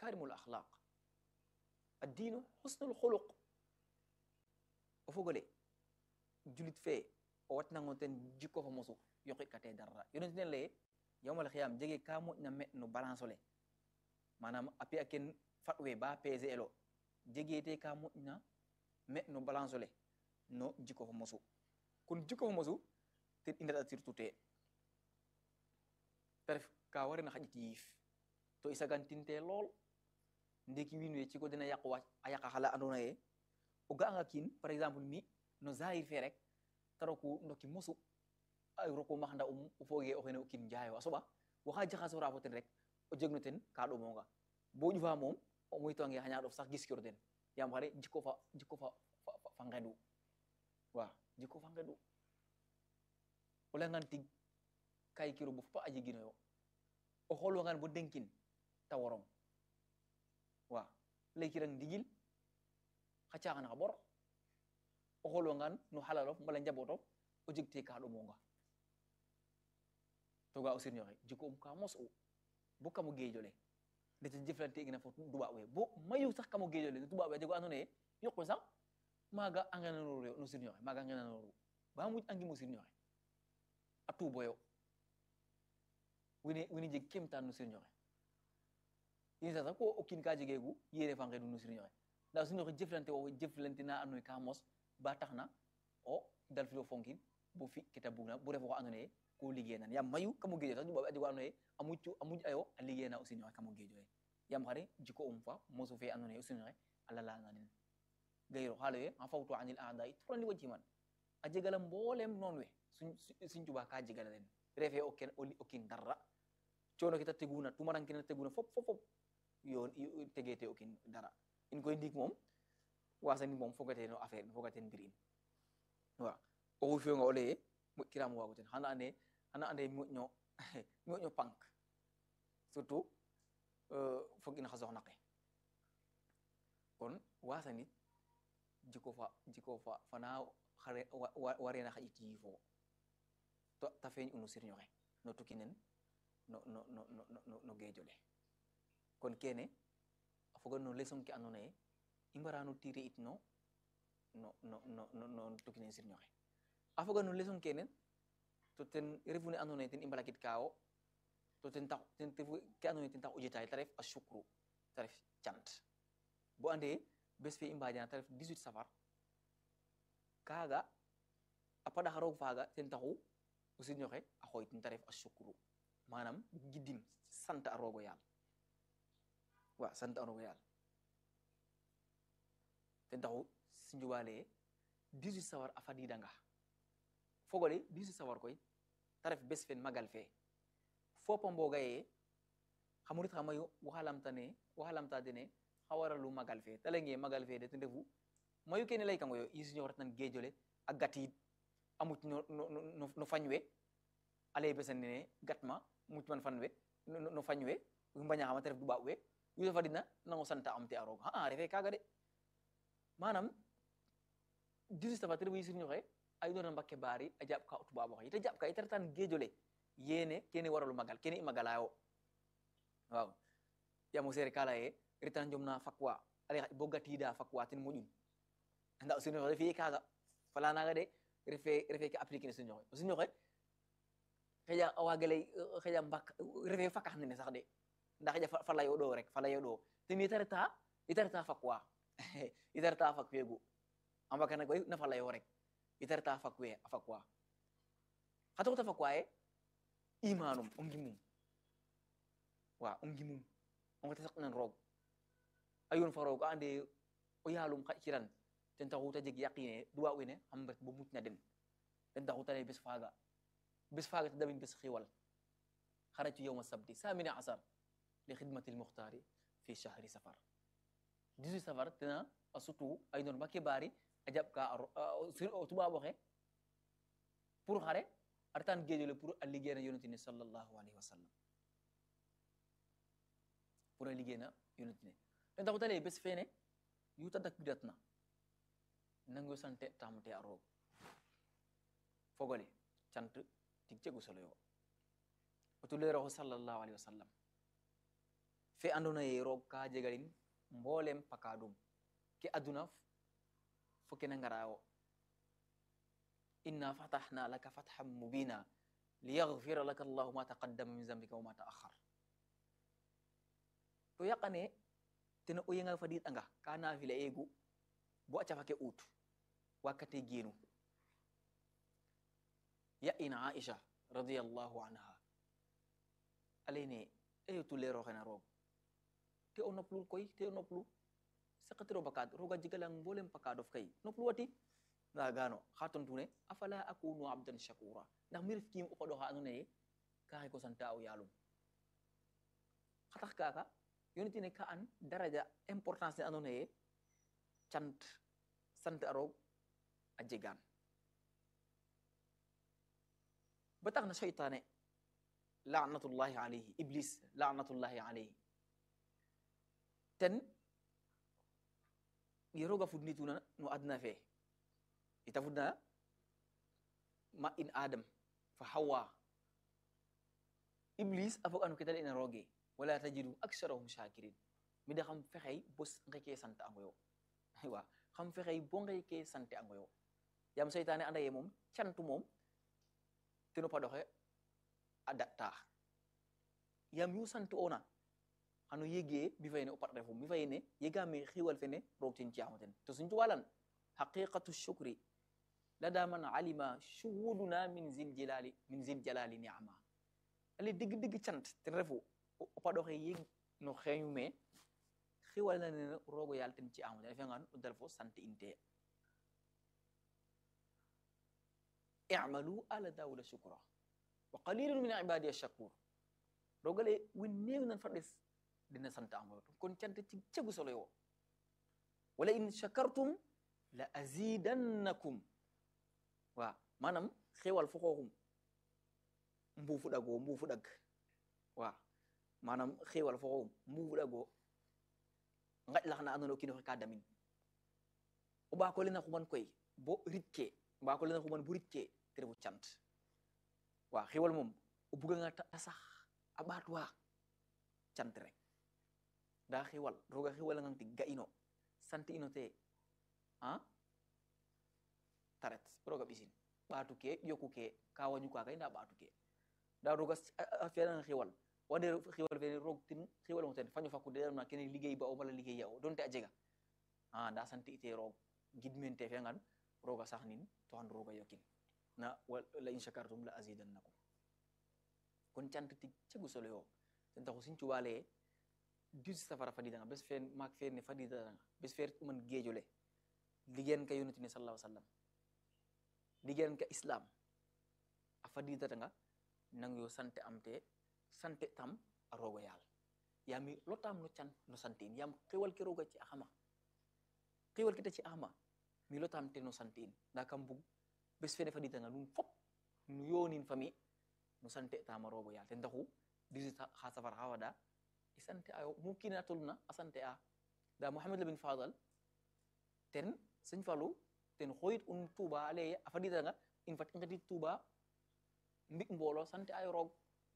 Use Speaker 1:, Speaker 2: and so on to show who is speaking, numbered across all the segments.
Speaker 1: makarimul akhlaq addiinu husnul xuluq o fogole julit fee o watnango ten jikko fo mosu yoqi kate darra yonent ne leye yawmal xiyam jege ka moƴna me no balance ole manam a pi'a ken faɗwe ba pesé elo jegete ka moƴna me no balance ole no jikko fo mosu kon jikko fo mosu ten i ndaɗa surtout te te ref ka warena xaƴit yiif to i sagantinte lool ndeki wiin we ciko dena yaq wa a yaqa xala andona ye o ga'anga kiin par exemple mi no zahir fe rek te roku ndoki mosu a roku maxnda um o fooge o xene o kiin njaayo a soɓa waxa jaxasora fo ten rek o jeg no ten ka ɗomonga bo ƴufa moom o moytoange xaña ɗof sax giskiro ten yaam xare jikko fa jikko fa fa ngeɗu wa jikko fa ngeɗu o leyangan tig kay kiro bo fopa a jeginoyo o xoolwangan bo denkin ta worong wa laykirang ndigil xa caxan xa ɓor o xoolwangan no xalalof mbala njabootof o jeg te ka ɗomonga to ga o sirñoxe jikko um ka mos u bo kamo geejole ndete jëflante igna fo tubaab we bo mayu sax kamo geejole no tubaab we a jego andoona ye yoqwe sax maaga a ngenanoru no sirñoxe maaga a ngenanoru ba muj angimo sirñoxe a tuuboyo wine wine jeg kemtaan no sirñoxe ini sax ko o kiin ka jegeegu yere fa ngedu no sirñoxe nda o sirñoxe jëflante wo jëflante na andoona ye ka mos ba taxna o dalfilo fonkin bo fi keta bugna bo ref oxa andoona ye ko liggéey nan yaam mayu kamo geejo sax tubaab a jego andoona ye a muccu a muj ayo a liggéey na o sirñoxe kamo geejo ye yaam xare jiko um fa mosu fe andoona ye o sirñoxe a lalana nen gayro xaalo ye a fawtu anil aadai turandi wa ciman a jegala mboolem noon we suñ tuba ka jegala den refe o ken o kin darra coono ke ta teguna tumaran kene ta teguna fop fop fop yoon tegete o kin dara in koy ndiik moom wasani moom fogate no affaire fogaten mbir in wa oxu fiyonga o leye moƴkiram waago ten xana ande xana ande moƴno moƴno pank surtout fog in xa soxna ke kon wasanit jiko fa jiko fa fana xare warena xaƴit yiifo to ta feeñ unu sirñoxe no tukinen no no no no no geejole kon kene a foga no leçon ke andoona ye i mbarano tirer it no no no no no tukinen sirñoxe a foga no leçon kene to ten refu ne andoona ye ten i mbalakit kaawo to ten tax ten refu ke andoona ye ten tax o jetaay ta ref a sukru ta ref cant bo ande bes fe i mbajana ta ref 18 safar kaaga a paɗax roog faaga ten taxu o sirñoxe a xooytin ta ref a sukru manam giddim sant a roogo yaal wa sant a roogo yaal ten taxu sinjuba leye 18 sawar a fadidanga fogole 18 sawar koy ta ref bes fen magal fe fopa mboga ye xa murit xa mayu waxa lamtane waxa lamta dene xa waralu magal fe ta leynge magal fe de ten refu mayu kene laykango yo i siñox retnan geejole a gatiid a muc no no no fañ we a leye besan nene gatma muc man fan we no fañ we mbañaxama te ref duɓaaɓ we yu fadina nango santa am te a roog xa'a refe kaga de manam dix safa te refu sirñoxe a inora mbakke baari a jaɓ ka o tubaab oxe ita jaɓ ka ita retan geejole yene kene waralu magal kene i magalayo waaw yaam o seere ka laye retan njomna fakwa ale bo gatiida fakwa ten moƴun anda o sirñoxe refiye kaga fala naga de refe refe ke appliquer ne sirñoxe o sirñoxe xeƴa a waga ley xeƴa mbak refe fakax nene sax de nda xeƴa fa layo ɗo rek fa layo ɗo ten ita reta ita reta fakwa ita reta fak feegu a mbakana koy na fa layo rek ita reta fak we a fakwa xa taxuta fakwa ye imanum o ngimum wa o ngimum o ngete saqnan roog a yoon fa roog a ande o yaalum xaƴ kiran ten taxu ta jeg yaqine duwa wene xam ret bo mucna den ten taxu ta lay bes faaga bes faaga ta damin bes xiwal xaraju yowma sabti samina asar li xidmati lmuxtaari fi shahri safar 18 safar tena a sutu ay noon ba kebaari a jaɓ ka o tubaab oxe pour xare a retan geejole pour a liggéeyna yonentine sallallahu alayhi wa sallam pour a liggéeyna yonentine ten taxu ta lay bes fene yu ta dakbidatna nango sante tamte a roog fogole cant tig cegu solo yo o tuleeroxo sallallahu alayhi wa sallam fe andona ye roog ka jegalin mboolem pakaadum ke aduna fo kene ngarayo inna fatahna laka fathan mubina liyaghfira laka allahu ma taqaddama min zambika wa ma ta'akhkhar to yaqane tene o yengal fadit anga ka nafila egu bo a cafake ut wakkate genu ya ina aisha radiyallahu anha alayne eyo tulero xena roog te o noplu koy te o noplu sakatiro bakad roga jigalang mbolem pakadof kay noplu wati nda gano xa tontune afala akunu abdan shakura ndax mi ref kiim o qoɗo xa ando naye ka xay ko santa o yalum xa tax kaka yonitine ka an daraja importance ne ando naye cant sant a roog a jegaan ba tax na seytaane laanatullahi alayhi iblis laanatullahi alayhi ten ye roga fudnituna no adna fe ita fudna ma in adam fa hawa iblis a fog anu ketal ina roge wala tajidu aksarahum shakirin mi da xam fexey bos ngeke sant angoyo aywa xam fexey bo ngeke sante angoyo yam seytaane anda ye moom cantu moom teno padoxe a datta yam yu sant ona xano yege mi fayene o pat refo mi fayene yegame xiwal fene roog ten ciamo ten to suñ cuwalan haqiqatu shukri lada man alima shuhuduna min zil jalali min zil jalali ni'ama ale dig dig cant ten refu o paɗoxe yeg no xeñu me xiwal na nene roogo yal ten ci amo ten a fiyangan o dal fo sant inte i'malu ala dawuda shukra wa qalilun min ibadi ash-shakur rogale win néew nan fa des dina sant amoyo kon cant ci cegu solo yo wala in shakartum la azidannakum wa manam xewal fo xooxum mbuufu ɗago mbuufu ɗag wa manam xewal fo xooxum mbuufu ɗago ngaƴ laxna andona o kiinoxe ka damin o ɓaako lena xuman koy bo rit ke ɓaako lena xuman bo rit ke te refu cant wa xewal moom o buganga ta sax a ɓaatwa cant rek nda xewal roga xewalangang tig ga ino sant ino te a taret roga ɓisin ɓaatu ke yoku ke ka wañu kaga nda ɓaatu ke nda roga a fiyananga xewal wande xewal fene roog tin xewalongo ten faño fakude na kene liggéey ba o wala liggéey ya o donte a jega a nda sant ite roog gidmen te fiyangan roga sax nin to xan roga yokin na la in shakartum la azidannakum kon cant tig cegu solo yo ten taxu sin cuwale dus safara fadidanga bes fe maak fe ne fadidanga bes fe man geejole liggéen ka yonent ne sallallahu sallam liggéen ka islam a fadidatanga nang yo sante am te sante tam a rogo yaal yami lotam no can no santin yam xewal ke roga ci axama xewal ke ta ci axama mi lotam te no santin nda kam bug bes fene faditanga nun fop nu yonin fami no sante tama rogo yaal ten taxu disi xa safar xa wada i sante ayo mu kina toluna a sante a nda Mohamed Labin Fadal ten sëñ Fallou ten xoyit un Touba a leye a faditanga in fat i ngetit Touba mbik mbolo sante ayo roog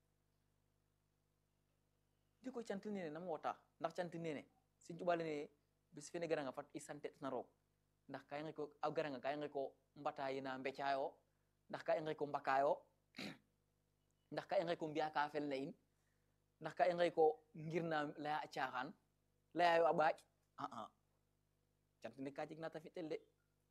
Speaker 1: di koy cant nene nam wota ndax cant nene sëñ Touba lene bis fene garanga fat i sante na roog ndax ka i nge ko a garanga ka i nge ko mbatayi na mbecayo ndax ka i nge ko mbakayo ndax ka i nge ko mbiya ka fel na in ndax ka i nge ko ngir na laya a caaxaan layayo a ɓaaƴ aa cant ne ka jeg na ta fi'tel de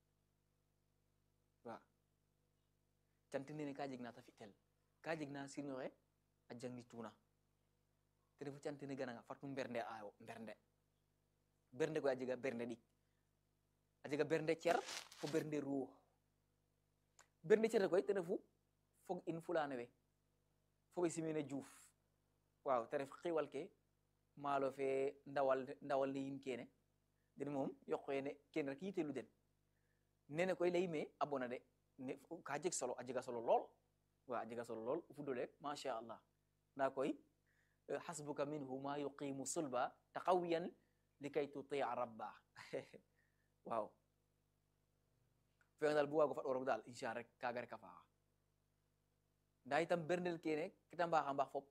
Speaker 1: wa cant nene ka jeg na ta fi'tel ka jeg na sinoxe a jangituna te refu cant ne gananga fat nu mbernde ayo mbernde bernde koy a jega bernde ɗik a jega bernde cer fo bernde ruux bernde cer koy te refu fog in fulane we fo ɓe simene juuf waaw te ref xiwal ke maalo fe ndawal ndawal ne yin kene den moom yoqene kene rek yitelu den nene koy leyime a bona de ne ka jeg solo a jega solo lool wa a jega solo lool fudole masha allah nda koy hasbuka minhu ma yuqimu sulba taqawiyan likay tutia rabba waaw feŋ dal bu waago fat o rog dal insha rek kaga rek a faaxa nda itam berndel kene kita mbaaxa mbaax fop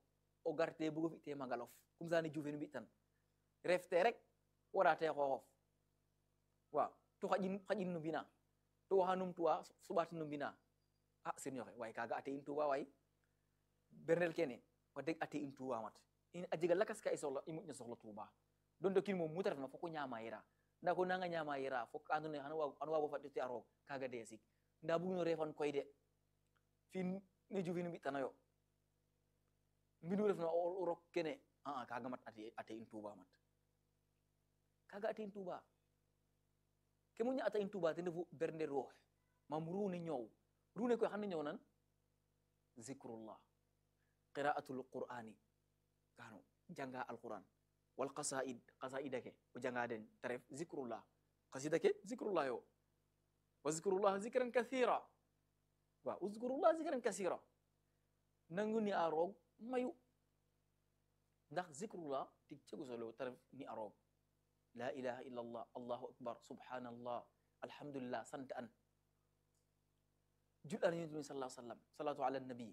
Speaker 1: o garte bugo fi te magalof comme ça ni jufen mbi tan refte rek warate xoxof waaw to xaƴin xaƴin no mbina to waxa num tuwa suɓatin no mbina a sirñoxe waaye kaga ate in tuba waay bernel kene wax deg ate in tuba mat in a jega lakas ka i soxla i moƴna soxla tuba don to kin moom muta refna foko ñama yera nda ko nanga ñama yera fok ando naye xano waago faɗite a roog kaga de sik nda bugino refan koy de fin ne jufin mbi'tanoyo mbinu refna o rok kene aa kaga mat ate ate in tuba mat kaga ate in tuba ke moƴna ata in tuba ten refu bernde roox mam rune ñoow rune koy xane ñoow nan zikrullah qira'atul qur'ani kano janga alquran wal qasaid qasaida ke o janga den te ref zikrullah qasida ke zikrullah yo wa zikrullah zikran kathira wa uzkurullah zikran kasira nangu ni a roog mayu ndax zikrullah tig cegu solo te ref ni a roog la ilaha illa allah allahu akbar subhanallah alhamdulillah sant an jul an yonent bi sallallahu sallam salatu ala nabi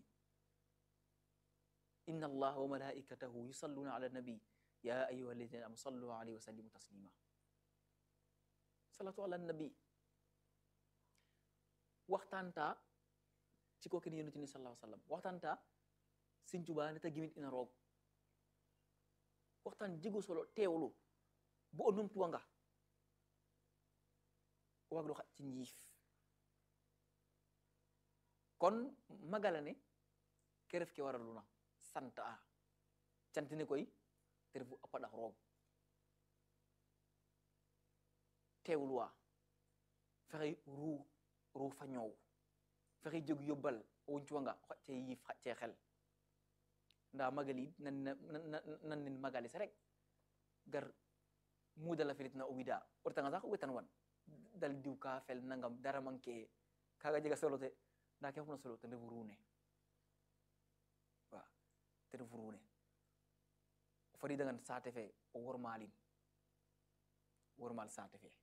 Speaker 1: inna allaha wa malaikatahu yusalluna ala nabi ya ayuha alladina amanu sallu alayhi wa sallimu taslima salatu ala nabi waxtanta ci ko kene yonent ni sallallahu sallam waxtanta Sëñ Tuubaa ne ta gimit ina roog waxtaan jigo solo teewlu bo o numtuwanga o waag lo xaƴ ci njiif kon magala ne ke ref ke waraluna sant a cantine koy te refu a paɗax roog teewluwa fexey ruu ruu fa ñoow fexey jeg yobbal o wuncuwanga o xaƴ ce yiif xaƴ ce xel nda magali nan nan nen magalis rek gar mudala filitna o wida o retanga sax o wetan wan dal diw ka fel nangam dara manque kaga jega solo te nda ke xupna solo ten refu ruune wa ten refu ruune o fadidangan saate fe o wormalin wormal saate fe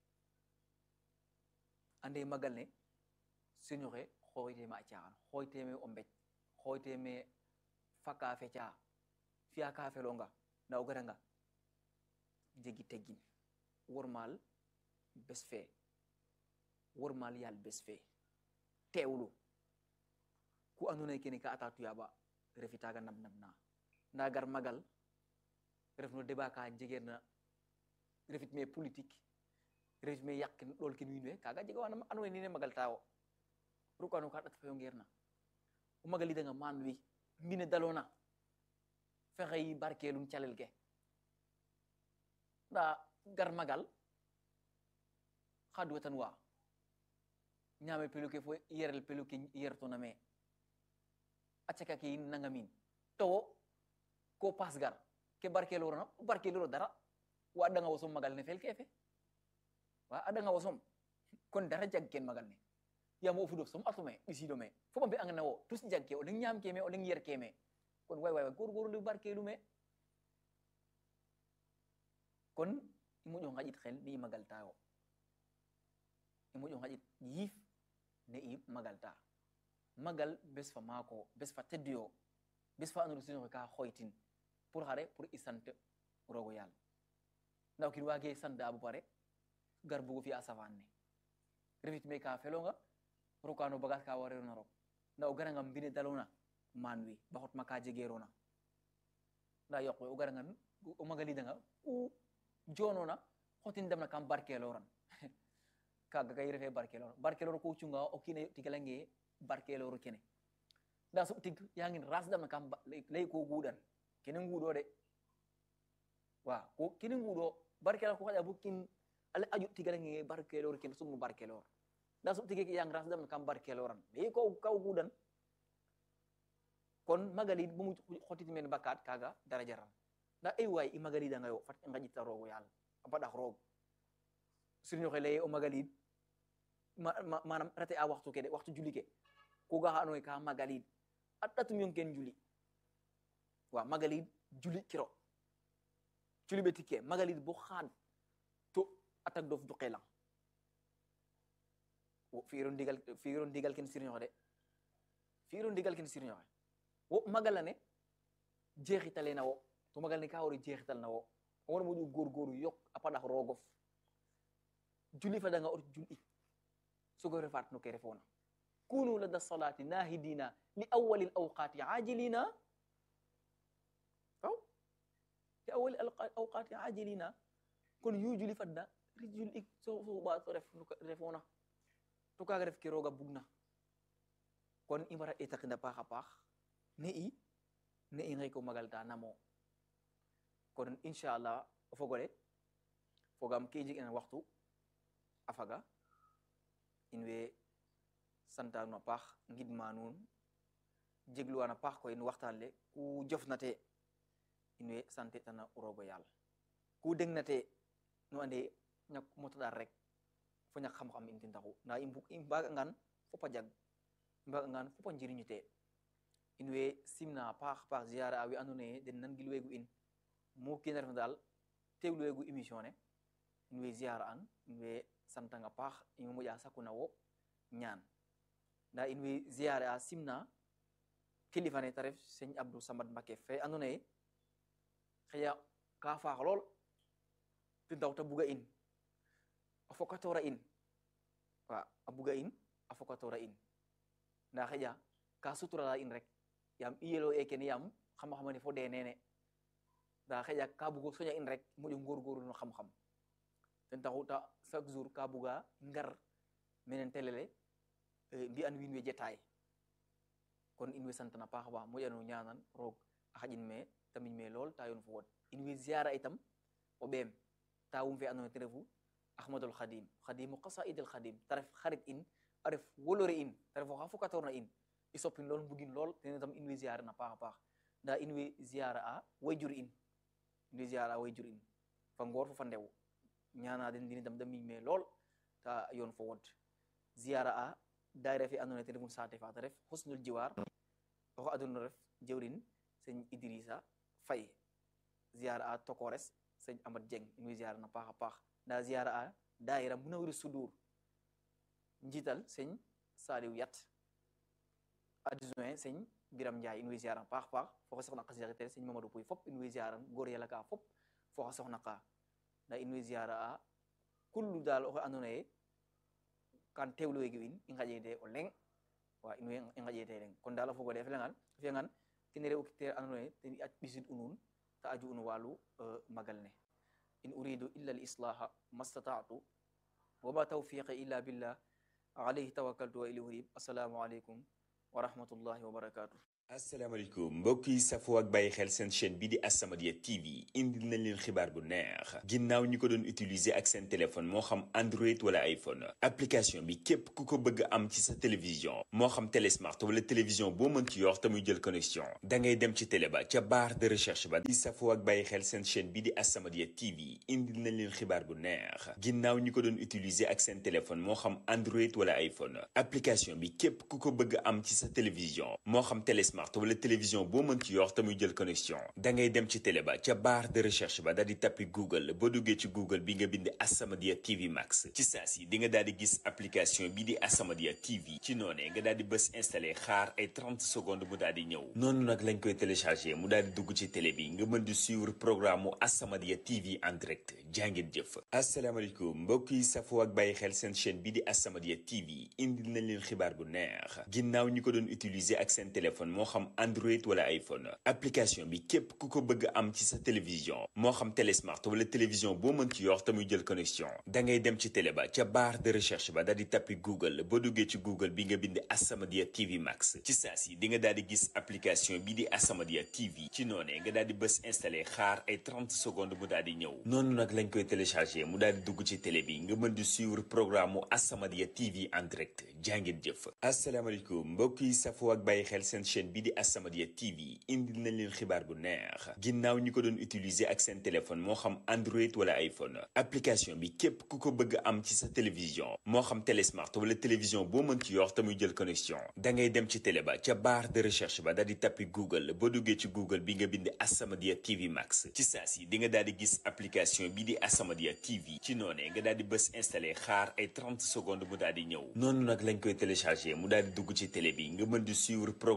Speaker 1: ande magal ne siñoxe xooyteme a caaxan xooyteme o mbej xooyteme faka feca fiya ka felonga nda o garanga jegi teggin wormal bes fe wormal yal bes fe teewlu ku ando naye kene ka ata tuyaba refi taga nab nab na nda gar magal ref no débat ka jegeerna refit me politique refit me yaqin ɗol ken wiin we kaga jega wana ando naye nine magal tawo rukano ka ɗat fayo ngeerna o magalidanga maan wi mbine dalona fexey barkelum calel ke nda gar magal xa duwetan wa ñaame pelu ke fo yerel pelu ke yertona me a caka ke yin nangamin to ko pas gar ke barkelorona o barkeloro dara wa adanga wosom magal ne fel ke fe wa adanga wosom kon dara jag ken magal ne yamo o fudof som atume ɓisido me fo ɓambe angana wo tus jag ke o leng ñaam ke me o leng yer ke me kon way way gorgorlu ndi barkelu me kon i moƴo ngaƴit xel ne i magalta yo i moƴo ngaƴit yiif ne i magalta magal bes fa maako bes fa tedduyo bes fa andoona sinoxe ka xoytin pour xare pour i sant rogo yaal nda o kiin waage sant a bo pare gar bugo fi'a safaan ne refit me ka felonga rokano bagage ka warerona rok nda o garanga mbine dalona man wi ba xotma ka jegerona nda yoq we o garanga o magalidanga ku jonona xotin demna kam barkeloran kaga kay refe barkelor barkelor ko cunga o kine tigalange barkelor kene nda soɓ tig yangin ras damna kam ley ko guɗan kene nguɗo de wa ko kene nguɗo barkelor ko xaƴa bo kin ale aju tigalange barkelor kene sumnu barkelor nda soɓ tige yang ras damna kam barkeloran ley ko kaw guɗan kon magalid bomu xotit men bakat kaga daraja ran nda ay way i magalidanga yo fat i ngaƴita roogo yaal a paɗax roog sirñoxe leye o magalid manam rate a waxtu ke de waxtu juli ke ko ga xa ando naye ka magalid a ɗatum yong ken juli wa magalid juli kiro juli ɓe tikke magalid bo xaad to atak dof duqelang fi'iro ndigal fi'iro ndigal ken sirñoxe de fi'iro ndigal ken sirñoxe wo magala ne jeexitale na wo to magal ne ka waro jeexital na wo o wona moƴu gorgoru yok a paɗak rogof julli fadanga ot julɗi sogo refat no ke refona kunu lada salati nahidina li awali l awqati ajilina aw li awali awqati ajilina kono yu julli fadda ri julɗi soɓa to ref refona to kaga ref ke roga bugna kon i mbara ɗetakina paax a paax ne i ne i nxey ko magalta namo kon inchallah o fogole fogam ke i njeg ina waxtu a faga in way santa nuun a paax ngidma nuun jegluwan a paax koy no waxtaan le ku jofnate in way sante tana rogo yaal ku degnate nu ande ñak motoɗar rek fo ñak xam-xam in ten taxu nda i mbug i mbaga ngan fopa jag i mbaga ngan fopa njiriñu te in way simna a paax paax ziara a we ando naye den nan gilwegu in mu kina ref dal teewluwegu émission ne in way ziara an in way santang a paax in way moƴa sakuna wo ñaan nda in way ziare a simna kilifa ne te ref seigne abdou samad mbake fe ando naye xëya ka faax lool te daw ta buga in a fokatora in wa a buga in a fokatora in nda xëƴa ka suturala in rek yam i yelo e kene yam xam-xamane fo de nene nda xëƴa ka bugo soña in rek moƴo ngorgorlu no xam-xam ten taxu ta chaque jour ka buga ngar menen telele mbi'an wiin we jetaay kon in way santana paax ba moƴano ñanan roog a xaƴin me ta miñ me lool ta yoon fo wod in way ziara itam o ɓeem tawum fe andoona ye ten refu ahmadul khadim khadimu qasaid al khadim ta ref xarit in a ref wolore in ta ref oxa fokatorna in i soppin lool mbugin lool tene tam in way ziare na paax a paax nda in way ziara a wayjur in in way ziara a wayjur in fa ngoor fo fa ndew ñana den ndini tam da miñ me lool ta yoon fo wod ziara a daayira fe andoona ye ten refu saate fa ta ref husnul jiwar oxo aduna ref jewrin seigne idrissa faye ziara a tokores seigne amad dieng in way ziara na paax a paax nda ziara a daayira munawiru sudur njiital seigne saliw yat adjoint seigne biram ndiaye in way ziara na paax paax foxa soxna ka siaxitere seigne mamadou pouy fop in way ziaran goor yala ka fop foxa soxna ka nda in way ziara a kullu dal oxe andoona ye kan tewluwegi in i ngaƴede o leŋ wa in way i ngaƴede leŋ kon dal a fogole a felangan a fiyangan kene re o kitere andoona ye ten i a ɓisid u nuun ta aju un walu magal ne in uridu illa al islaha mastata'tu wama tawfiqi illa billah alayhi tawakkaltu wa ilayhi unib assalamu aleykum wa rahmatullahi wa barakatuh
Speaker 2: asalaamaaleykum mbokk yi safoo ak bàyyi xel seen chaîne bi di As-Samadiyya TV indil nañ leen xibaar bu neex ginnaaw ñi ko doon utiliser ak seen téléphone moo xam Android wala iPhone application bi képp ku ko bëgg am ci sa télévision moo xam télé smart wala télévision boo mën ci yor te muy jël connexion da ngay dem ci télé ba ca barre de recherche ba di safoo ak bàyyi xel seen chaîne bi di As-Samadiyya TV indil nañ leen xibaar bu neex ginnaaw ñi ko doon utiliser ak seen téléphone moo xam Android wala iPhone application bi képp ku ko bëgg am ci sa télévision moo xam télé smart wala télévision boo mën ci yor te muy jël connexion da ngay dem ci télé ba ca barre de recherche ba daal di tappi Google boo duggee ci Google bi nga bind As-Samadiyya TV Max ci saa si di nga daal di gis application bi di As-Samadiyya TV ci noonee nga daal di bës installé xaar ay 30 secondes mu daal di ñëw noonu nag lañ koy téléchargé mu daal di dugg ci télé bi nga mën di suivre programme mu As-Samadiyya TV en direct jàngeen jëf asalaamaaleykum mbokk yi safoo ak bàyyi xel seen chaîne bi di As-Samadiyya TV indil nañ leen xibaar bu neex ginnaaw ñi ko doon utiliser ak seen téléphone moo xam Android wala iPhone application bi képp ku ko bëgg am ci sa télévision moo xam télé smart wala télévision boo mën ci yor te muy jël connexion da ngay dem ci télé ba ca barre de recherche ba daal di tappi Google boo duggee ci Google bi nga bind As-Samadiyya TV Max ci saa si di nga daal di gis application bi di As-Samadiyya TV ci noonee nga daal di bës installé xaar ay 30 secondes mu daal di ñëw noonu nag lañ koy téléchargé mu daal di dugg ci télé bi nga mën di suivre programme mu As-Samadiyya TV en direct jàngeen jëf asalaamaaleykum mbokk yi safoo ak bàyyi xel seen chaîne bi di As-Samadiyya TV indil nañ leen xibaar bu neex ginnaaw ñi ko doon utiliser ak seen téléphone moo xam Android wala iPhone application bi képp ku ko bëgg am ci sa télévision moo xam télé smart wala télévision boo mën ci yor te muy jël connexion da ngay dem ci télé ba ca barre de recherche ba daal di tappi Google boo duggee ci Google bi nga bind As-Samadiyya TV Max ci saa si di nga daal di gis application bi di As-Samadiyya TV ci noonee nga daal di bës installé xaar ay 30 secondes mu daal di ñëw noonu nag lañ koy téléchargé mu daal di dugg ci télé bi nga mën di suivre programme mu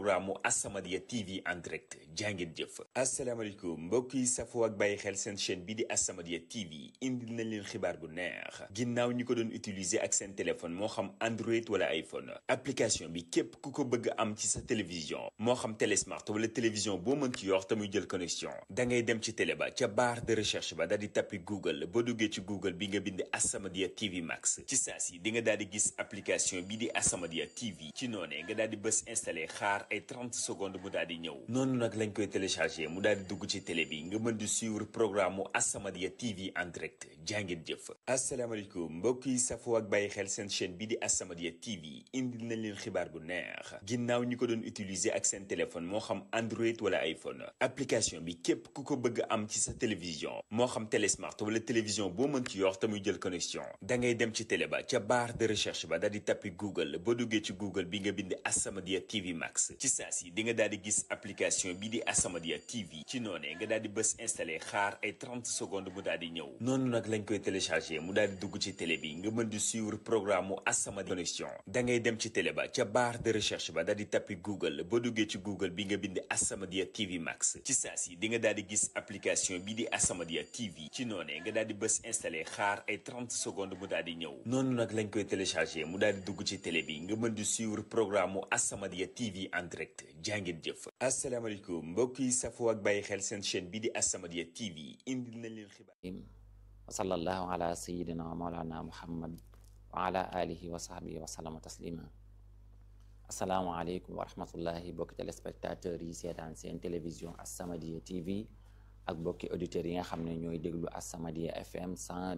Speaker 2: As-Samadiyya TV en direct jàngeen jëf asalaamaaleykum mbokk yi safoo ak bàyyi xel seen chaîne bi di As-Samadiyya TV indil nañ leen xibaar bu neex ginnaaw ñi ko doon utiliser ak seen téléphone moo xam Android wala iPhone application bi képp ku ko bëgg am ci sa télévision moo xam télésmart wala télévision boo mën ci yor te muy jël connexion da ngay dem ci télé ba ca barre de recherche ba daal di tappi Google boo duggee ci Google bi nga bind As-Samadiyya TV Max ci saa si di nga daal di gis application bi di As-Samadiyya TV ci noonee nga daal di bës installé xaar ay 30 secondes mu daal di ñëw noonu nag lañ koy téléchargé mu daal di dugg ci télé bi nga mën di suivre programme mu As-Samadiyya TV en direct jàngeen jëf asalaamaaleykum mbokk yi safoo ak bàyyi xel seen chaîne bi di As-Samadiyya TV indil nañ leen xibaar bu neex ginnaaw ñi ko doon utiliser ak seen téléphone moo xam Android wala iPhone application bi képp ku ko bëgg am ci sa télévision moo xam télésmart wala télévision boo mën ci yor te muy jël connexion da ngay dem ci télé ba ca barre de recherche ba daal di tappi Google boo duggee ci Google bi nga bind As-Samadiyya TV Max ci saa si di nga daal di gis application bi di As-Samadiyya TV ci noonee nga daal di bës installé xaar ay 30 secondes mu daal di ñëw noonu nag lañ koy téléchargé mu daal di dugg ci télé bi nga mën di suivre programme mu As-Samadiyya connexion da ngay dem ci télé ba ca barre de recherche ba daal di tappi Google boo duggee ci Google bi nga bind As-Samadiyya TV Max ci saa si di nga daal di gis application bi di As-Samadiyya TV ci noonee nga daal di bës installé xaar ay 30 secondes mu daal di ñëw noonu nag lañ koy téléchargé mu daal di dugg ci télé bi nga mën di suivre programme mu As-Samadiyya TV en direct jàngeen jëf asalaamaaleykum mbokk yi safoo ak bàyyi xel seen chaîne bi di As-Samadiyya TV indil nañ leen xibaar
Speaker 3: wa sallallahu ala sayidina wa maulana muhammad wa ala alihi wa sahbihi wa sallama taslima asalaamaaleykum wa rahmatullahi bokki téléspectateurs yi seetaan seen télévision As-Samadiyya TV ak bokki auditeurs yi nga xam ne ñooy déglu As-Samadiyya FM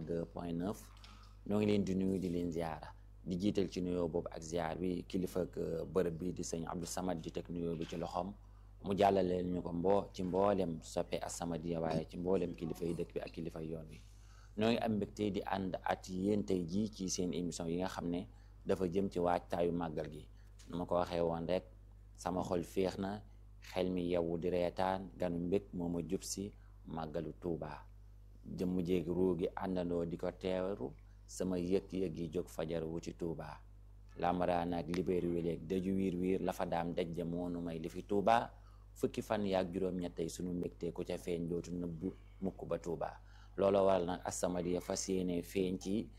Speaker 3: 102.9 ñoo ngi leen di nuyu di leen ziara di jiital ci nuyoo boobu ak ziar bi kilifa ak bërëb bi di sëñ Abdou Samad di teg nuyoo bi ci loxoom mu jàllaleel ñu ko mboo ci mboolem soppe As-Samadiyya waaye ci mboolem kilifa yi dëkk bi ak kilifa yoon wi ñoo ngi am mbégte di ànd at yéen tey jii ci seen émission yi nga xam ne dafa jëm ci waajtaayu màggal gi nu ma ko waxee woon rek sama xol féex na xel mi yewwu di reetaan ganu mbég moo ma jub si màggalu Tuubaa jëmm jéegi ruu gi àndandoo di ko teeru sama yëg-yëg yi jóg fajar wuti Tuubaa lamaraan ak libéeri wéleeg daju wiir wiir la fa daam dajje moonu may li fi Tuubaa fukki fan yaag juróom-ñettey sunu mbégte ku ca feeñ dootu nëbbu mukk ba Tuubaa looloo waral nag As-Samadiyya fas yéene feeñ ci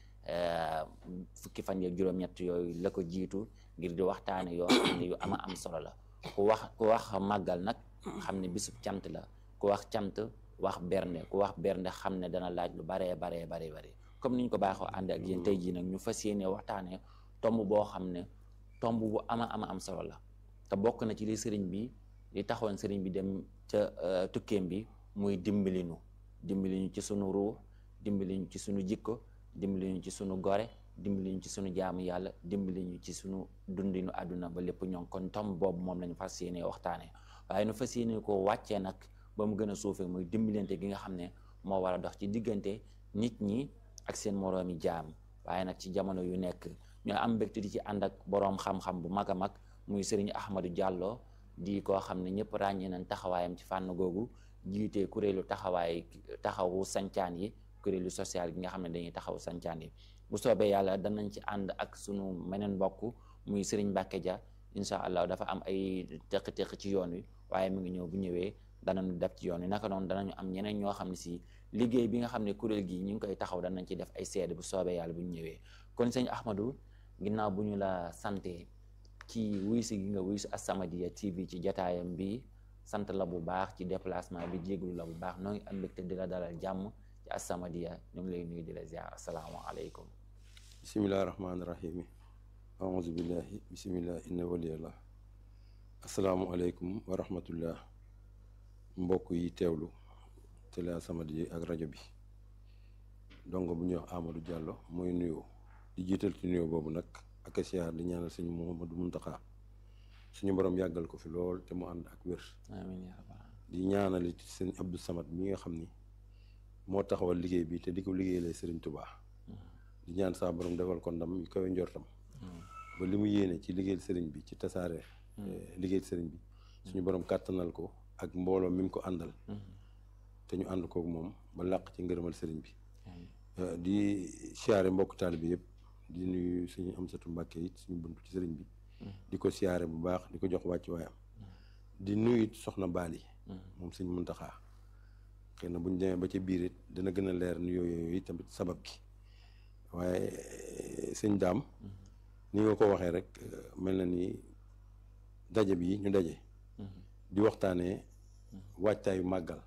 Speaker 3: fukki fan yeeg juróom-ñett yooyu la ko jiitu ngir di waxtaane yoo xam ne yu ama am solo la ku wax ku wax màggal nag xam ne bisub cant la ku wax cant wax bernde ku wax bernde xam ne dana laaj lu baree baree baree bare comme niñ ko baaxoo ànd ak yéen tey jii nag ñu fas yéene waxtaane tomb boo xam ne tomb bu ama ama am solo la te bokk na ci li sëriñ bi li taxoon sëriñ bi dem ca tukkeem bi muy dimbalinu dimbali ñu ci sunu ruux dimbali ñu ci sunu jikko dimbali ñu ci sunu gore dimbali ñu ci sunu jaamu yàlla dimbali ñu ci sunu dundinu àdduna ba lépp ñoŋ kon tom boobu moom lañu fas yéene waxtaane waaye nu fas yéene ko wàccee nag ba mu gën a suufee muy dimbalante gi nga xam ne moo war a dox ci diggante nit ñi ak seen moroomi jaam waaye nag ci jamono yu nekk ñoo am mbégte di ci ànd ak boroom xam-xam bu mag a mag muy sëriñ Ahmadou Diallo di koo xam ne ñëpp ràññee nañ taxawaayam ci fànn googu jiite kuréelu taxawaay taxawu sancaan yi kuréelu social gi nga xam ne dañuy taxawu sancaan yi bu soobee yàlla danañ ci ànd ak sunu meneen mbokk muy Serigne Mbacke Dia incha allah dafa am ay teq-teq ci yoon wi waaye mu ngi ñëw bu ñëwee danañu def ci yoon wi naka noonu danañu am ñeneen ñoo xam ne si liggéey bi nga xam ne kuréel gi ñu ngi koy taxaw danañ ci def ay seede bu soobee yàlla bu ñu ñëwee kon sëñ Ahmadou ginnaaw bu ñu la sante ci wuy si gi nga wuy si As-Samadiyya TV ci jataayam bi sant la bu baax ci déplacement bi jéglu la bu baax noo ngi am mbégte di la dalal jàmm ci As-Samadiyya ñu ngi lay nuyu di la ziar asalaamaaleykum
Speaker 4: bisimillahi rahmaani rahimi aouzu billahi bisimilah inna waliyallah asalaamualeykum wa rahmatullah mbokk yi teewlu télé As-Samadiyya ak rajo bi donc bu ñuy wax Amadou Diallo mooy nuyoo di jiital ci nuyoo boobu nag ak siyaar di ñaanal sëñ Mouhamadou Mountakha suñu borom yàggal ko fi lool te mu ànd ak wér
Speaker 3: amiin yaa rabbal
Speaker 4: di ñaanal it sëñ Abdou Samad mi nga xam ni moo taxawal liggéey bi te di ko liggéeyalee Sëriñ Tubaa di ñaan saa borom defal ko ndam yu koy njortam ba li mu yéene ci liggéeyal sëriñ bi ci tasaare liggéeyal sëriñ bi suñu borom kàttanal ko ak mbooloo mi mu ko àndal te ñu ànd kook moom ba làq ci ngërëmal sëriñ bi di siyaare mbokk taalibe bi yëpp di nuyu suñu Amsatu Mbàkke it suñu bunt ci sëriñ bi di ko siyaare bu baax di ko jox wàcc waayam di nuyu it soxna Baali moom sëñ Muntaxa xëy na bu ñu demee ba ca biir it dina gën a leer nuyoo yooyu tamit sabab gi waaye sëñ daam ni nga ko waxee rek mel na ni daje bi ñu daje di waxtaanee waajtaayu màggal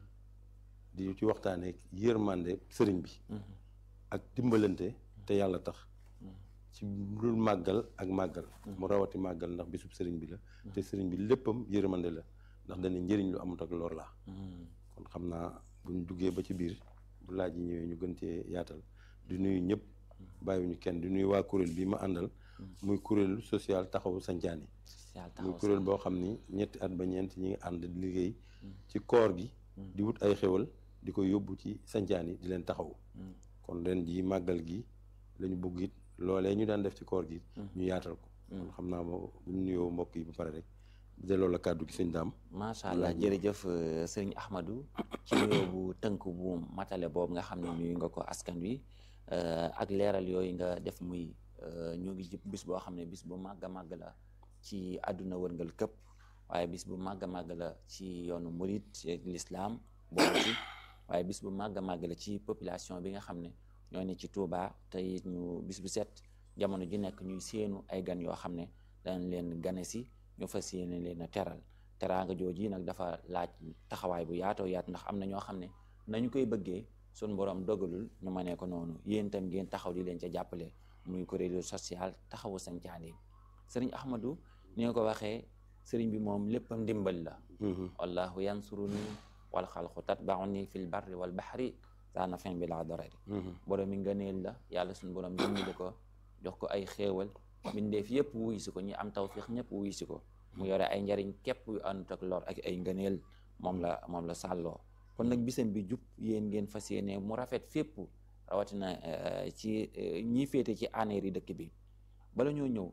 Speaker 4: di ci waxtaanee yërmande sëriñ bi ak dimbalante te yàlla tax ci dul màggal ak màggal mu rawati màggal ndax bisub sëriñ bi la te sëriñ bi léppam yërmande la ndax dañu njëriñ lu amut ak lor la kon xam naa buñ duggee ba ci biir bu laaj yi ñëwee ñu gën cee yaatal di nuyu ñëpp bàyyiwuñu kenn di nuyu waa kuréel bi ma àndal muy kuréelu social taxawu sancaan yi muy kuréel boo xam ni ñetti at ba ñeent ñi ngi ànd di liggéey ci koor gi di wut ay xéwal di ko yóbbu ci sancaan yi di leen taxawu kon ren ji màggal gi lañu bëgg it loolee ñu daan def ci koor gi ñu yaatal ko kon xam naa moo bu ñu nuyoo mbokk yi ba pare rek delloo la kàddu gi sëñ daam
Speaker 3: macha allah jërëjëf sëriñ Ahmadou ci nuyoo bu tënk bu matale boobu nga xam ne nuyu nga ko askan wi ak leeral yooyu nga def muy ñu ngi ci bis boo xam ne bis bu màgg a màgg la ci àdduna wërngal këpp waaye bis bu màgg a màgg la ci yoonu murit l'islam boobu ci waaye bis bu màgg a màgg la ci population bi nga xam ne ñoo ne ci Touba te it ñu bis bu set jamono ji nekk ñuy séenu ay gan yoo xam ne dañ leen gane si ñu fas yéene leen a teral teraanga jooju yi nag dafa laaj taxawaay bu yaatoo yaat ndax am na ñoo xam ne nañu koy bëggee sun borom dogalul ñu mënee ko noonu yéen itam ngeen taxaw di leen ca jàppale muy kuréelu social taxawu sancaan yi sëriñ Ahmadou ni nga ko waxee sëriñ bi moom léppam ndimbal la wallahu yansuruni wal xalqu tatbauni fil barri wal bahri saana fin bi laa dorari borom mi ngëneel la yàlla suñu borom dimbali ko jox ko ay xéewal mbindeef yëpp wuy si ko ñi am tawfiix ñëpp wuy si ko mu yore ay njariñ képp yu àndut ak lor ak ay ngëneel moom la moom la sàlloo kon nag bisam bi jub yéen ngeen fas yéene mu rafet fépp rawatina ci ñi féete ci aneer yi dëkk bi bala ñoo ñëw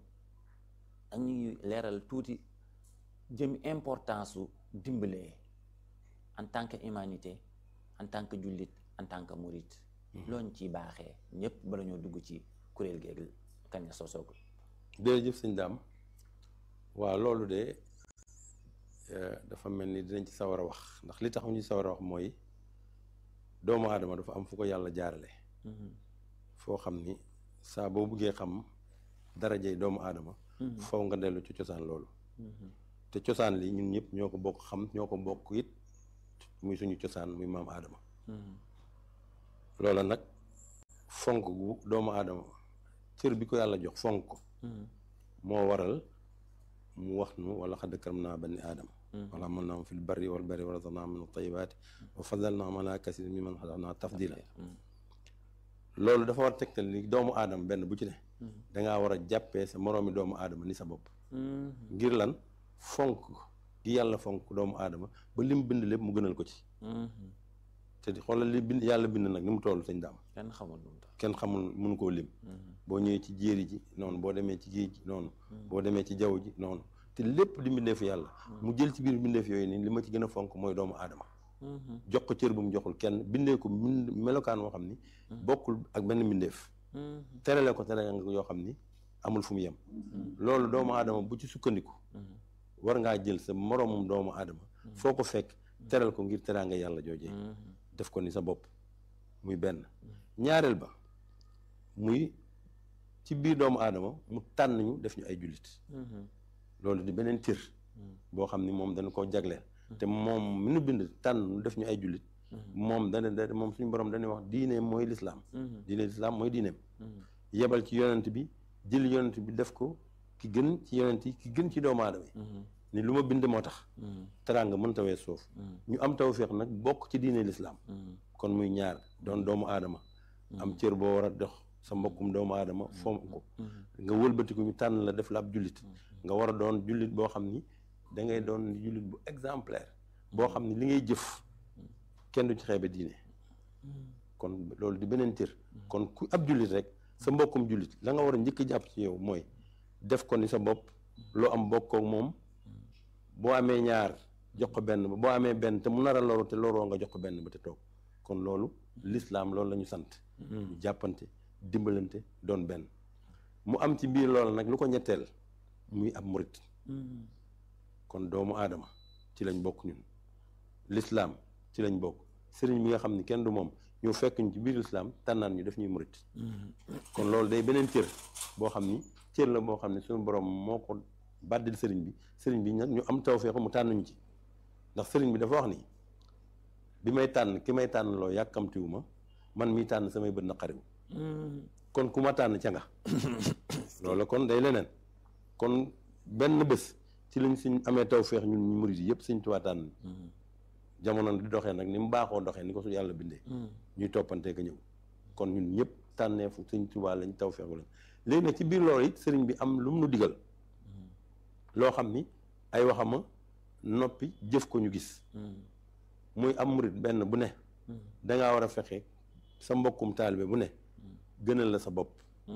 Speaker 3: ak ñuy leeral tuuti jëm importance su dimbalee en tant que humanité en tant que jullit en tant que murit looñ ci baaxee ñëpp bala ñoo dugg ci kuréel géeg kañ la sosoo ko
Speaker 4: jërëjëf sëñ daam waaw loolu de dafa mel ni dinañ ci sawar a wax ndax li tax ñu sawar a wax mooy doomu aadama dafa am fu ko yàlla jaarale foo xam ni saa boo buggee xam darajey doomu aadama faw nga dellu ci cosaan loolu te cosaan li ñun ñëpp ñoo ko bokk xam ñoo ko bokk it muy suñu cosaan muy maam aadama loola nag fonk gu doomu aadama cër bi ko yàlla jox fonk ko moo waral mu wax nu wala xadd karam naa bani aadama wala mën naa fil barri wal barri wa razaqnaa min at-tayyibaati wa faddalnaahum alaa kasiirin mimman xalaqnaa tafdiila loolu dafa war a tegtal ni doomu aadama benn bu ci ne dangaa war a jàppee sa moroomi doomu aadama ni sa bopp ngir lan fonk gi yàlla fonk doomu aadama ba lim bind lépp mu gënal ko ci te di xoolal li bind yàlla bind nag ni mu toll sañ daam
Speaker 3: kenn xamul lu mu tax
Speaker 4: kenn xamul mënu koo lim boo ñëwee ci jéeri ji noonu boo demee ci géej ji noonu boo demee ci jaww ji noonu te lépp di mbindeefu yàlla mu jël ci biir mbindeef yooyu nii li ma ci gën a fonk mooy doomu aadama jox ko cër bu mu joxul kenn bindee ko mind melokaan woo xam ni bokkul ak benn mbindeef terale ko terale nga yoo xam ni amul fu mu yem loolu doomu aadama bu ci sukkandiku war ngaa jël sa moroomum doomu aadama foo ko fekk teral ko ngir teraanga yàlla joojee def ko ni sa bopp muy benn ñaareel ba muy ci biir doomu aadama mu tànn ñu def ñu ay jullit loolu di beneen cër boo xam ni moom dañ koo jagleel te moom mi nu bind tànn ñu def ñu ay jullit moom dana da moom suñu borom dañuy wax diine mooy lislaam diine lislaam mooy diineem yebal ci yonent bi jël yonent bi def ko ki gën ci yonent yi ki gën ci doomu aadama yi ni lu ma bind moo tax teraanga mënta wees suuf ñu am tawféex nag bokk ci diine lislaam kon muy ñaar doon doomu aadama am cër boo war a dox sa mbokkum doomu aadama foom ko nga wëlbatiku ñu tànn la def la ab jullit nga war a doon jullit boo xam ni da ngay doon jullit bu exemplaire boo xam ni li ngay jëf kenn du ci xeebe diine kon loolu di beneen cër kon ku ab jullit rek sa mbokkum jullit la nga war a njëkk jàpp ci yow mooy def ko ni sa bopp loo am bokkoo moom boo amee ñaar jox ko benn ba boo amee benn te mu nar a loru te loroo nga jox ko benn ba te toog kon loolu lislaam loolu la ñu sant ñu jàppante dimbalante doon benn mu am ci biir loolu nag lu ko ñetteel muy ab murit kon doomu aadama ci lañ bokk ñun lislaam ci lañ bokk sëriñ bi nga xam ni kenn du moom ñu fekk ñu ci biir lislaam tànnaan ñu def ñuy murit kon loolu day beneen cër boo xam ni cër la boo xam ne suñu borom moo ko bàddil sëriñ bi sëriñ bi nag ñu am tawfeexu mu tànn ñu ci ndax sëriñ bi dafa wax ni bi may tànn ki may tànn loo yàkkamtiwu ma man miy tànn samay bët naqariwu kon ku ma tànn ca nga loolu kon day leneen kon benn bés ci lañ suñ amee tawfeex ñun ñu murit yi yëpp suñ Tuubaa tànn jamono di doxee nag ni mu baaxoo doxee ni ko su yàlla bindee ñuy toppantee ka ñëw kon ñun ñëpp tànneefu sëñ Tuubaa lañ tawfeexu lañ léegi nag ci biir loolu it sëriñ bi am lu mu nu digal loo xam ni ay waxama noppi jëf ko ñu gis muy am murit benn bu ne dangaa war a fexe sa mbokkum taalibe bu ne gënal la sa bopp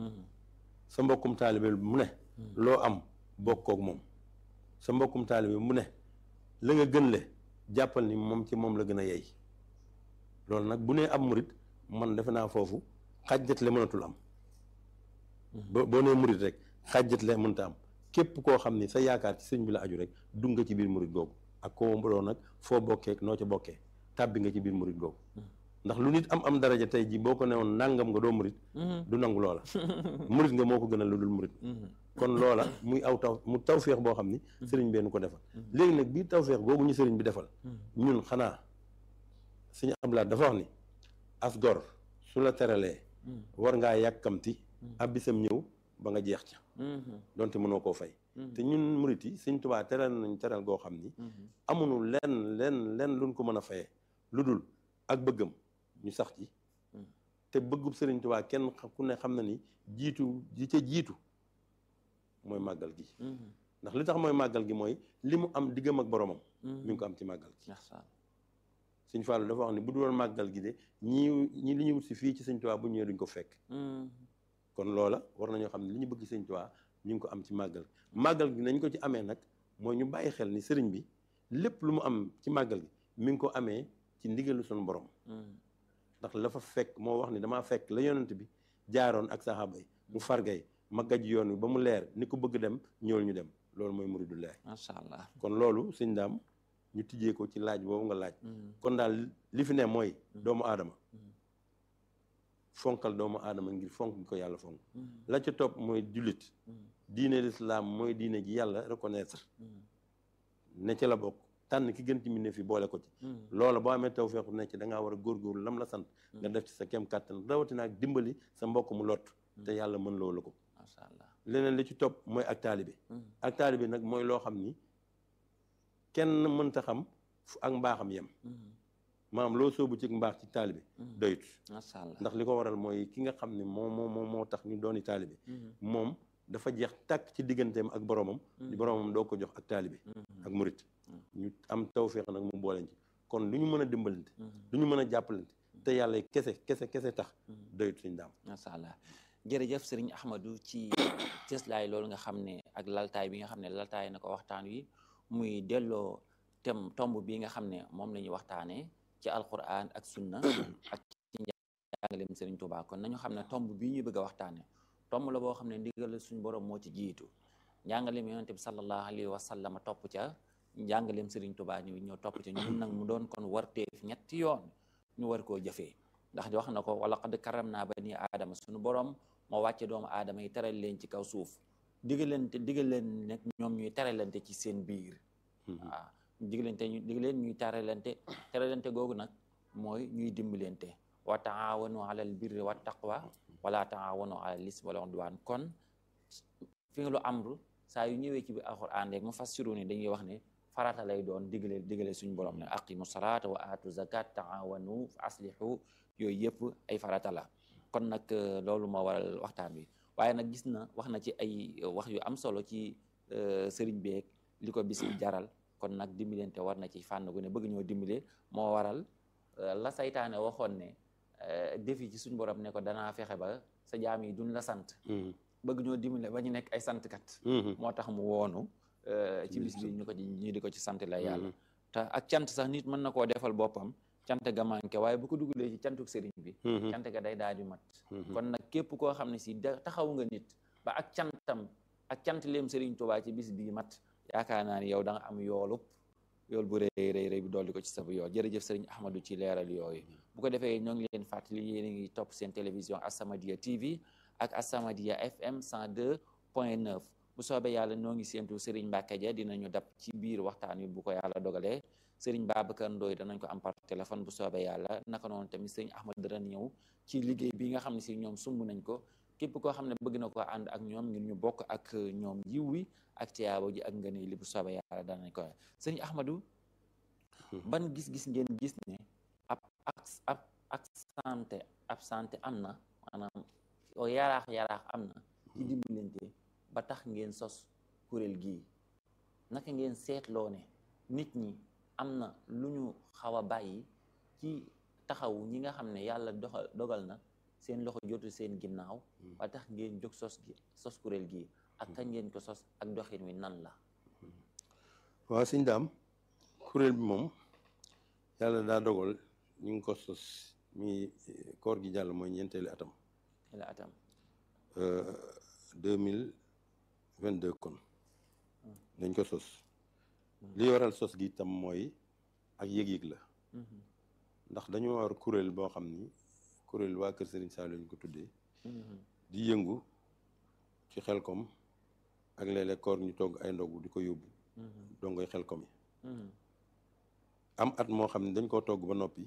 Speaker 4: sa mbokkum taalibe mu ne loo am bokkook moom sa mbokkum taalibe mu ne la nga gën le jàppal ni moom ci moom la gën a yey loolu nag bu nee am murit man defe naa foofu xàjjat le mënatul am boo boo nee murit rek xàjjat le mënta am képp koo xam ni sa yaakaar ci sëñ bi la aju rek dugg nga ci biir murit googu ak koo mbaloo nag foo bokkee noo ca bokkee tàbbi nga ci biir murit googu ndax lu nit am am daraja tey ji boo ko newoon nàngam nga doo murit du nangu loola murit nga moo ko gënal lu dul murit kon loola muy aw taw mu tawféex boo xam ni sëriñ benn ko defal léegi nag biir tawféex googu ñu sëriñ bi defal ñun xanaa suñu ablaat dafa wax ni as gor su la teralee war ngaa yàkkamti ab bisam ñëw ba nga jeex ca donte mënoo koo fay te ñun murit yi sëñ Tuubaa teral nañ teral goo xam ni amuñu lenn lenn lenn luñ ko mën a fayee lu dul ak bëggam ñu sax ci te bëggub sëriñ Tuubaa kenn ku ne xam na ni jiitu ji ca jiitu mooy màggal gi ndax li tax mooy màggal gi mooy li mu am diggam ak boromam mi ngi ko am ci màggal gi sëñ Fallu dafa wax ni bu dul màggal gi de ñii ñi li ñu wut si fii ci sëñ Tuubaa bu ñëwee duñ ko fekk kon loola war nañoo xam ne li ñu bëgg sëñ Tuubaa ñu ngi ko am ci màggal màggal gi nañ ko ci amee nag mooy ñu bàyyi xel ni sëriñ bi lépp lu mu am ci màggal gi mi ngi ko amee ci ndigalu suñu borom ndax la fa fekk moo wax ni damaa fekk la yonent bi jaaroon ak saxaaba yi mu fargay ma gaj yoon wi ba mu leer ni ko bëgg dem ñëwal ñu dem loolu mooy muridu leer
Speaker 3: macha allah
Speaker 4: kon loolu sëñ daam ñu tijjee ko ci laaj boobu nga laaj kon daal li fi ne mooy doomu aadama fonkal doomu aadama ngir fonk gi ko yàlla fonk la ca topp mooy jullit diine lislaam mooy diine ji yàlla reconnaître ne ca la bokk tànn ki gën ci mbindeef fi boole ko ci loola boo amee tawfeexu ne ci da ngaa war a góorgóorlu lam la sant nga def ci sa kem kàttan rawatina ak dimbali sa mbokk mu lot te yàlla mën loo la ko
Speaker 3: macha allah
Speaker 4: leneen li ci topp mooy ak taalibe ak taalibe nag mooy loo xam ni kenn mënta xam fu ak mbaaxam yem maanaam loo soobu ci mbaax ci taalibe doyut
Speaker 3: macha allah
Speaker 4: ndax li ko waral mooy ki nga xam ne moo moo moo moo tax ñu dooni taalibe moom dafa jeex tàkk ci digganteem ak boromam di boromam doo ko jox ak taalibe ak murit ñu am tawféex nag mu booleen ci kon lu ñu mën a dimbalante lu ñu mën a jàppalante te yàlla kese kese kese tax doyut suñ daam
Speaker 3: macha allah jërëjëf sëriñ Ahmadou ci cëslaay loolu nga xam ne ak laltaay bi nga xam ne laltaay na ko waxtaan wi muy delloo tem tomb bi nga xam ne moom la ñuy waxtaanee ci alquran ak sunna ak ci njàngaleem sëriñ Tuubaa kon nañu xam ne tomb bii ñuy bëgg a waxtaane tomb la boo xam ne ndigal suñu borom moo ci jiitu njàngaleem yonente bi sallallahu alayhi wa sallam topp ca njàngaleem sëriñ Tuubaa ñëw ñoo topp ca ñun nag mu doon kon warteef ñetti yoon ñu war koo jëfee ndax wax na ko wala qad karam naa bani aadama suñu borom moo wàcce doomu aadama yi teral leen ci kaw suuf digalante digal leen nag ñoom ñuy teralante ci seen biir waaw digalante ñu digal leen ñuy teralante teralante googu nag mooy ñuy dimbalante wa taawanu alal birri wa taqwa wala taawanu alal ismi wal udwan kon fi nga lu amru saa yu ñëwee ci biir alxuraan rek mu fassiru ni dañuy wax ne farata lay doon digale digale suñu borom ne aqimu salaata wa aatu zakat taawanu fa aslihu yooyu yëpp ay farata la kon nag loolu moo waral waxtaan wi waaye nag gis na wax na ci ay wax yu am solo ci sëriñ beeg li ko bis bi jaral kon nag dimbalante war na ci fànn gu ne bëgg ñoo dimbale moo waral la saytaane waxoon ne defi ci suñu borom ne ko danaa fexe ba sa jaam yi duñ la sant bëgg ñoo dimbale ba ñu nekk ay santkat moo tax mu woonu ci bis bi ñu ko ci ñu di ko ci sant la yàlla te ak cant sax nit mën na koo defal boppam cant ga manqué waaye bu ko dugalee ci cantuk sëriñ bi cant ga day daal di mat kon nag képp koo xam ne si da taxaw nga nit ba ak cantam ak cant leem sëriñ Tuubaa ci bis bii mat yaakaar naa ni yow da nga am yoolub yool bu rëy rëy rëy bi dolli ko ci sa bu yool jërëjëf sëriñ Ahmadou ci leeral yooyu bu ko defee ñoo ngi leen fàttali yéen a ngi topp seen télévision As-Samadiyya TV ak As-Samadiyya FM 102 point 9 bu soobee yàlla ñoo ngi séentu sëriñ Mbacke Dia dinañu dab ci biir waxtaan wi bu ko yàlla dogalee sëriñ Babacar Ndoye danañ ko am par téléphone bu soobee yàlla naka noonu tamit sëriñ Ahmadou dana ñëw ci liggéey bi nga xam ne si ñoom sumb nañ ko képp koo xam ne bëgg na ko ànd ak ñoom ngir ñu bokk ak ñoom yiw wi ak tiyaabo ji ak ngëneel li bu soobee yàlla danañ ko sëriñ Ahmadou ban gis-gis ngeen gis ne ab ak ab ak santé ab santé am na maanaam o yaraax yaraax am na ci dimbalante ba tax ngeen sos kuréel gii naka ngeen seetloo ne nit ñi am na lu ñu xaw a bàyyi ci taxawu ñi nga xam ne yàlla doxal dogal na seen loxo jotu seen ginnaaw ba tax ngeen jóg sos gi sos kuréel gii ak kañ ngeen ko sos ak doxin wi nan la
Speaker 4: waaw sëñ daam kuréel bi moom yàlla daa dogal ñu ngi ko sos mi koor gi jàll mooy ñeenteeli atam
Speaker 3: la atam
Speaker 4: deux mille vingt deux kon dañ ko sos li waral sos gi itam mooy ak yëg-yëg la ndax dañoo war kuréel boo xam ni kuréel waa Kër Serigne Saliou lañ ko tuddee di yëngu ci xelkom ak léeg-léeg koor ñu togg ay ndogu di ko yóbbu dongoy xelkom yi am at moo xam ne dañ koo togg ba noppi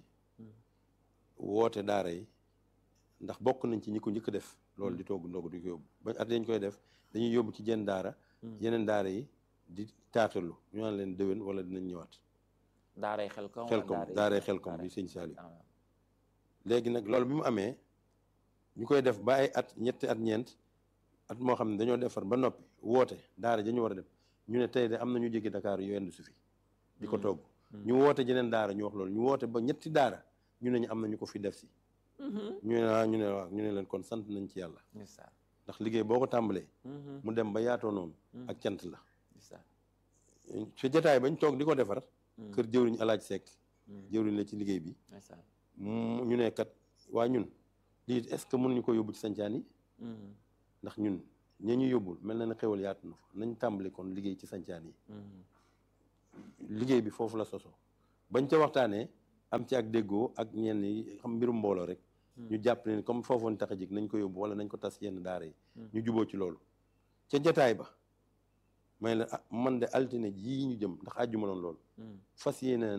Speaker 4: woote daara yi ndax bokk nañ ci ñi ko njëkk def loolu di togg ndogu di ko yóbbu ba at dañ koy def dañuy yóbbu ci jenn daara yeneen daara yi di taatalu ñu naan leen déwén wala dinañ ñëwaat
Speaker 3: daaray xelkom
Speaker 4: xelkom daaray xelkom bi sëñ Saliou léegi nag loolu bi mu amee ñu koy def ba ay at ñetti at ñeent at moo xam ne dañoo defar ba noppi woote daara dañu war a def ñu ne tey de am na ñu jóge Dakar yu yendu su fi di ko togg ñu woote jeneen daara ñu wax loolu ñu woote ba ñetti daara ñu ne ñu am na ñu ko fi def si ñu ne waaw ñu ne waaw ñu ne leen kon sant nañ ci yàlla ndax liggéey boo ko tàmbalee mu dem ba yaatoo noonu ak cant la fi jataay bañ toog di ko defar kër jëwriñ alaaj sekk jëwriñ la ci liggéey bi ñu ne kat waa ñun lii est-ce que mënuñu ko yóbbu ci sancaan yi ndax ñun ña ñu yóbbul mel na ne xewal yaatu na fa nañ tàmbali kon liggéey ci sancaan yi liggéey bi foofu la soso bañ ca waxtaanee am ci ak déggoo ak ñenn yi xam mbirum mbooloo rek ñu jàpp ne comme foofoon tax a jig nañ ko yóbbu wala nañ ko tas yenn daara yi ñu juboo ci loolu ca jataay ba may la ah man de altine jii ñu jëm ndax àjjuma noonu loolu fas yéene